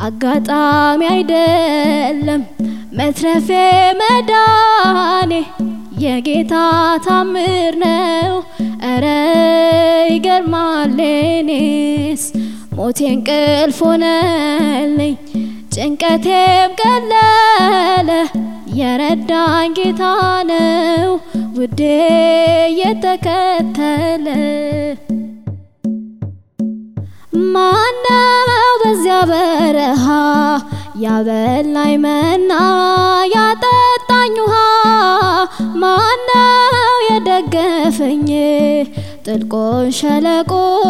አጋጣሚ አይደለም መትረፌ መዳኔ የጌታ ታምር ነው። እረ ይገርማል እኔስ ሞቴ እንቅልፍ ሆነልኝ ጭንቀቴም ቀለለ የረዳኝ ጌታ ነው ውዴ የተከተለ ማነው በዚያ በረሃ ያበላኝ መና ያጠጣኝ ውሃ ማነው የደገፈኝ ጥልቁን ሸለቆ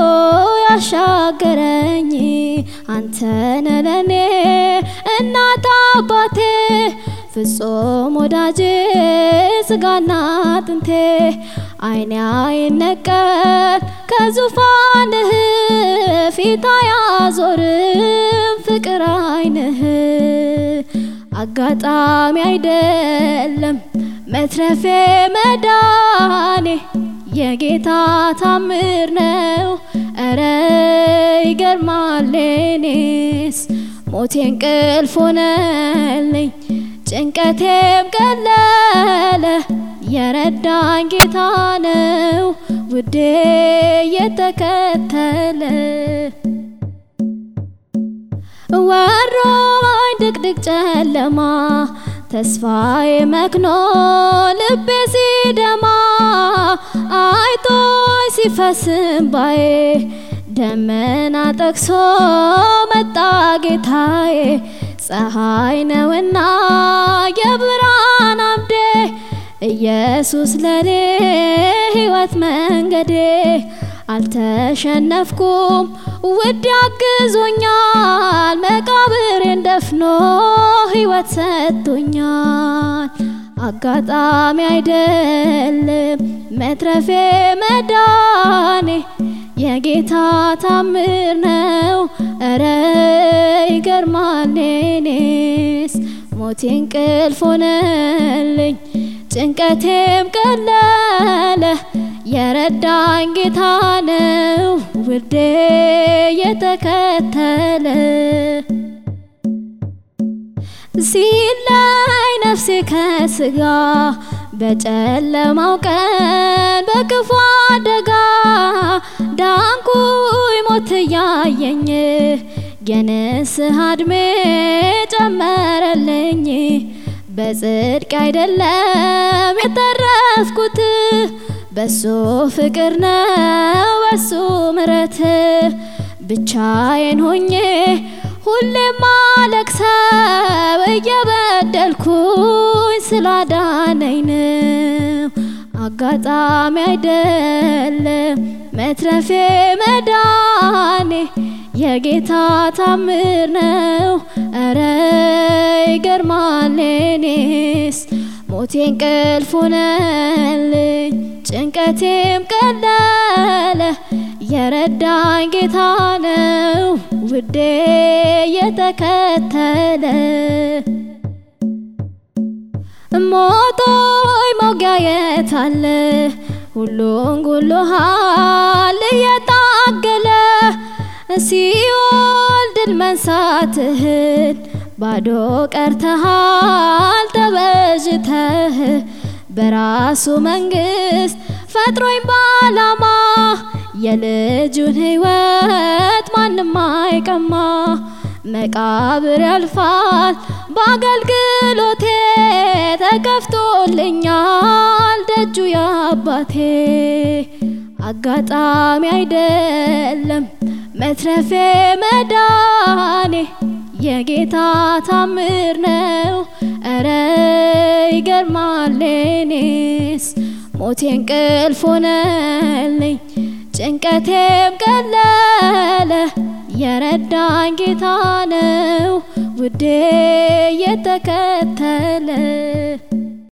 ያሻገረኝ አንተነ ለኔ እናት አባቴ ፍጹም ወዳጄ ስጋና አጥንቴ አይኔ አይነቀል ከዙፋንህ ፊት አያዞርም ፍቅር አይንህ አጋጣሚ አይደለም መትረፌ መዳኔ የጌታ ታምር ነው። እረ ይገርማል እኔስ ሞቴ እንቅልፍ ሆነልኝ ጭንቀቴም ቀለለ የረዳኝ ጌታ ነው ውዴ የተከተለ ወሮኝ ድቅድቅ ጨለማ ተስፋዬ መክኖ ልቤ ሲደማ አይቶኝ ሲፈስ እንባዬ ደመና ጠቅሶ መጣ ጌታዬ ፀሐይ ነውና የብርሃን አምዴ ኢየሱስ ለኔ ሕይወት መንገዴ አልተሸነፍኩም ውድ ያግዞኛል መቃብሬን ደፍኖ ሕይወት ሰጥቶኛል። አጋጣሚ አይደለም መትረፌ መዳኔ የጌታ ታምር ነው። እረ ይገርማል እኔስ ሞቴ እንቅልፍ ሆነልኝ ጭንቀቴም ቀለለ የረዳኝ ጌታ ነው ውዴ የተከተለ ሲላይ ነፍሴ ከስጋ በጨለማው ቀን በክፉ አደጋ ዳንኩኝ ሞት እያየኝ የንስሐ ዕድሜ ጨመረልኝ በጽድቅ አይደለም የተረፍኩት በሱ ፍቅር ነው በሱ ምረት ብቻዬን ሆኜ ሁሌም ማለቅሰው እየበደልኩኝ ስላዳነኝ ነው። አጋጣሚ አይደለም መትረፌ መዳኔ የጌታ ታምር ነው። እረ ይገርማል እኔስ ሞቴ እንቅልፍ ሆነልኝ ጭንቀቴም ቀለለ የረዳኝ ጌታ ነው ውዴ የተከተለ ሞቶይ መውጊያ የታለ ሁሉን ጉሎሃል እየታገለ ሲኦል ድል መንሳትህን ባዶ ቀርተሃል ተበዥተህ በራሱ መንግስት ፈጥሮኝ ባላማ የልጁን ሕይወት ማንም አይቀማ። መቃብር ያልፋል በአገልግሎቴ ተከፍቶልኛል ደጁ የአባቴ አጋጣሚ አይደለም መትረፌ መዳኔ የጌታ ታምር ነው። እረ ይገርማል እኔስ ሞቴ እንቅልፍ ሆነልኝ ጭንቀቴም ቀለለ የረዳኝ ጌታ ነው ውዴ የተከተለ